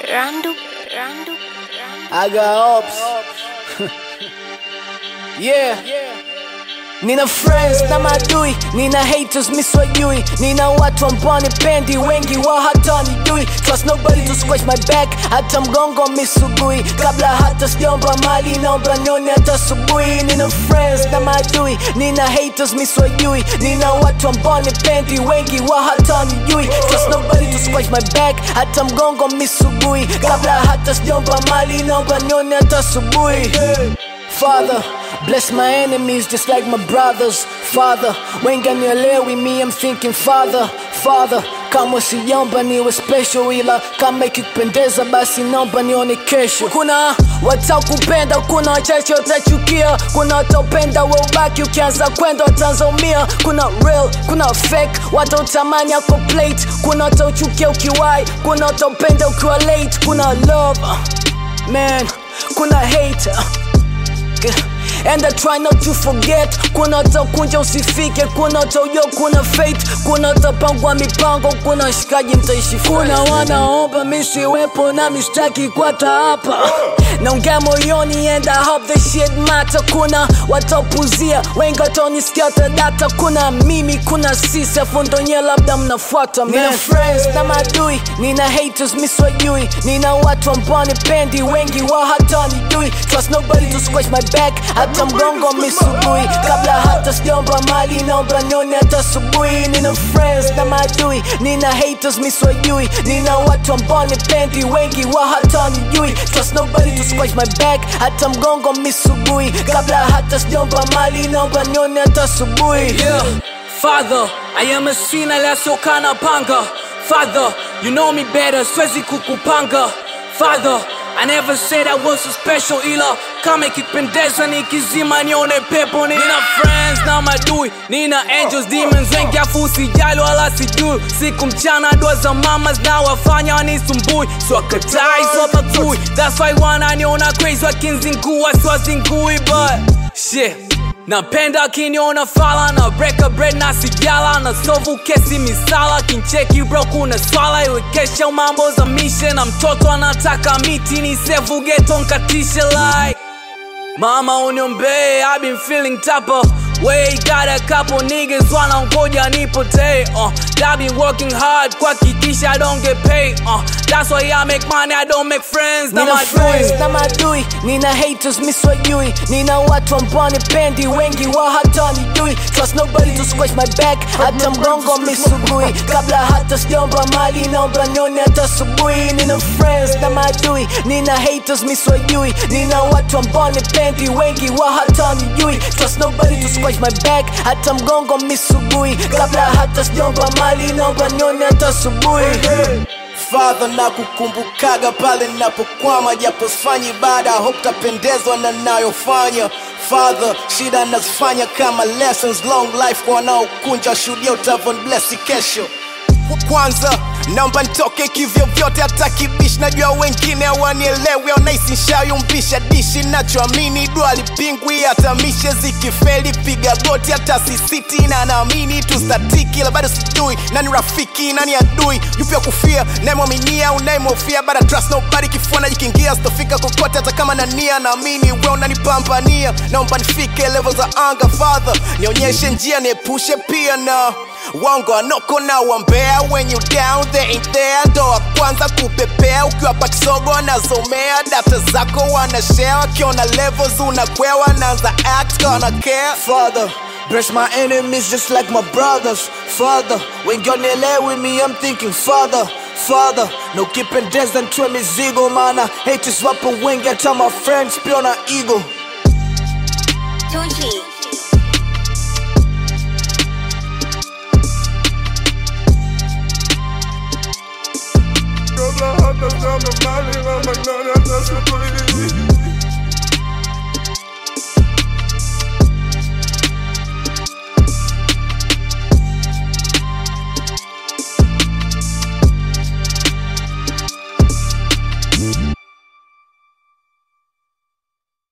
Randu, Randu, Randu. I got ops. yeah. Nina friends na madui, nina haters miswajui, nina watu ambao nipendi, wengi wao hata wanijui. Trust nobody to scratch my back, hata mgongo misugui. Kabla hata sijaomba mali, naomba nione hata asubuhi. Nina friends na madui, nina haters miswajui, nina watu ambao nipendi, wengi wao hata wanijui. Trust nobody to scratch my back, hata mgongo misugui. Kabla hata sijaomba mali, naomba nione hata asubuhi. Father, bless my enemies just like my brothers. Father, wengi nielewi me, I'm thinking Father, Father. Kama siomba niwe special, ila kama ikikupendeza basi naomba nione kesho. Kuna watakupenda, kuna wachache watachukia, kuna wataupenda we ubaki, ukianza kwenda wataanzaumia. Kuna real, kuna fake, watautamani ako plate, kuna watauchukia ukiwai, kuna wataupenda ukiwa late. Kuna love, man, kuna hate. And I try not to forget kuna utakunja usifike kuna utaujua kuna fate kuna utapangwa mipango kuna shikaji mtaishi kuna wanaomba misiwepo na mistaki kwata hapa naongea moyoni and I hope the shit matter kuna watapuzia wengi wataonisikia watadata kuna mimi kuna sisi afu ndo nyie labda mnafuata nina friends na madui nina haters miswajui nina watu ambao nipendi wengi wao hata wanijui trust nobody to scratch my back hata mgongo misugui kabla hata sijaomba mali naomba nione hata asubuhi nina friends na madui nina haters miswajui nina watu ambao nipendi wengi wao hata wanijui trust nobody to scratch my back hata mgongo misugui kabla hata sijaomba mali naomba nione hata asubuhi Yeah, Father, I am a sinner lasokana panga. Father, you know me better, siwezi kukupanga. Father, I never said I was so special ila kama ikipendeza nikizima nione pepo nina friends na madui nina angels demons wengi afu usijali wala sijui siku mchana dua za mamas na wafanya wanisumbui swakatai swabagui that's why wananiona crazy wakinzingua siwazingui but shit napenda akiniona fala na breka bread na sijala na sovu kesi misala kincheki bro kuna swala iwekesha mambo za mishe na mtoto anataka miti ni sevu geto nkatishe like Mama uniombee, I've been feeling tougher. Way got a couple niggas wanangoja nipotee. Uh, I been working hard kuhakikisha I don't get paid. Uh, that's why I make money, I don't make friends. Na nina friends madui. na madui nina haters miswajui nina watu ambao nipendi wengi wao hata wanijui trust nobody to scratch my back hata mgongo misugui kabla hata sijaomba mali naomba nione hata asubuhi nina friends na madui nina haters miswajui nina watu ambao nipendi wengi wao hata wanijui trust nobody to scratch my back hata mgongo misugui kabla hata sijaomba mali naomba nione hata asubuhi Father na kukumbukaga pale ninapokwama, japo sifanyi ibada, hope tapendezwa na nayofanya. Father, shida nazifanya kama lessons, long life kwa wanaokunja, shuhudia utavon blessi kesho. Kwanza naomba nitoke kivyo vyote, hata kibishi. Najua wengine hawanielewi, wanahisi nshayumbisha dishi. Nachoamini dua lipingwi, hata mishe zikifeli, piga goti, hata sisiti na naamini tustatiki, ila bado sijui nani rafiki nani adui, yupi wa kufia, nayemwaminia unayemhofia, but I trust nobody. Kifua najikingia, sitofika kokote, hata kama na nia. Naamini wewe unanipambania, naomba nifike level za anga. Father, nionyeshe njia, niepushe pia na Wongo anoko na wambea when you down they ain't there ndo wa kwanza kupepea ukiwa pakisogo anazomea data zako wanashare wakiona levels unakwewa naanza act gonna care Father, bless my enemies just like my brothers. Father, when you're with me, I'm thinking, Father, Father, no ukipendeza ntwe mizigo mana haters wapo wengi hata my friends pia na ego Tunchi. Kabla hata sijaomba mali, naomba nione hata asubuhi.